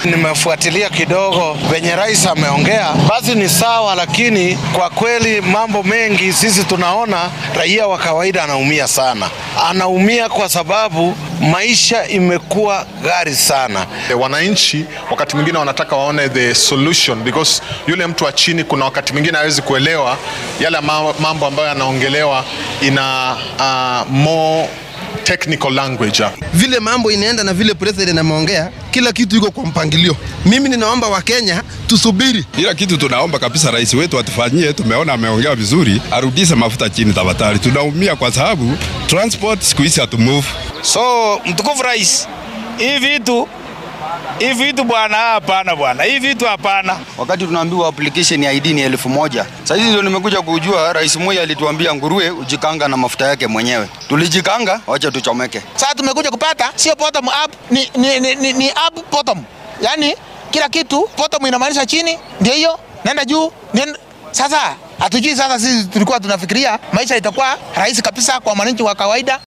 Nimefuatilia kidogo venye rais ameongea, basi ni sawa, lakini kwa kweli mambo mengi sisi tunaona raia wa kawaida anaumia sana, anaumia kwa sababu maisha imekuwa ghali sana. Wananchi wakati mwingine wanataka waone the solution because yule mtu wa chini, kuna wakati mwingine hawezi kuelewa yale mambo ambayo yanaongelewa ina uh, more technical language. Vile mambo inaenda na vile president ameongea, kila kitu iko kwa mpangilio. Mimi ninaomba Wakenya tusubiri. Ila kitu tunaomba kabisa rais wetu atufanyie, tumeona ameongea vizuri, arudishe mafuta chini tafadhali. Tunaumia kwa sababu transport siku hizi hatu move. So mtukufu rais, hii vitu hii vitu bwana, hapana bwana, hii vitu hapana. Wakati tunaambiwa application ya ID ni elfu moja sasa hizi ndio nimekuja kujua, rais Moi alituambia nguruwe ujikanga na mafuta yake mwenyewe. Tulijikanga, wacha tuchomeke. Sasa tumekuja kupata sio bottom up, ni, ni, ni, ni, ni up bottom, yaani kila kitu bottom inamaanisha chini, ndio hiyo nenda juu nenda. Sasa hatujui sasa, sisi tulikuwa tunafikiria maisha itakuwa rahisi kabisa kwa mwananchi wa kawaida.